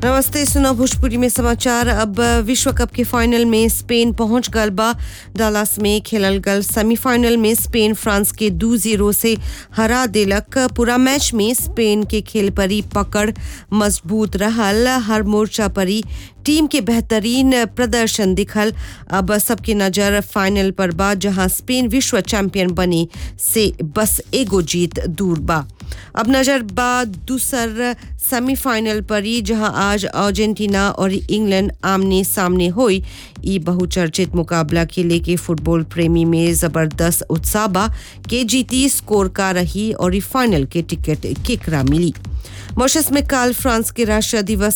नमस्ते सुना भोजपुरी में समाचार अब विश्व कप के फाइनल में स्पेन पहुंच गल बा डालास में खेलल गल सेमीफाइनल में स्पेन फ्रांस के दू जीरो से हरा देलक पूरा मैच में स्पेन के खेल परी पकड़ मजबूत रहल हर मोर्चा परी टीम के बेहतरीन प्रदर्शन दिखल अब सबकी नजर फाइनल पर बा जहां स्पेन विश्व चैंपियन बने से बस एगो जीत दूर बा अब नजर बा दूसर सेमीफाइनल पर ही जहां आज अर्जेंटीना और इंग्लैंड आमने सामने हुई ई बहुचर्चित मुकाबला के लेके फुटबॉल प्रेमी में जबरदस्त उत्साह बा के जीती स्कोर का रही और ई फाइनल के टिकट केकरा मिली मॉरिशस में काल फ्रांस के राष्ट्रीय दिवस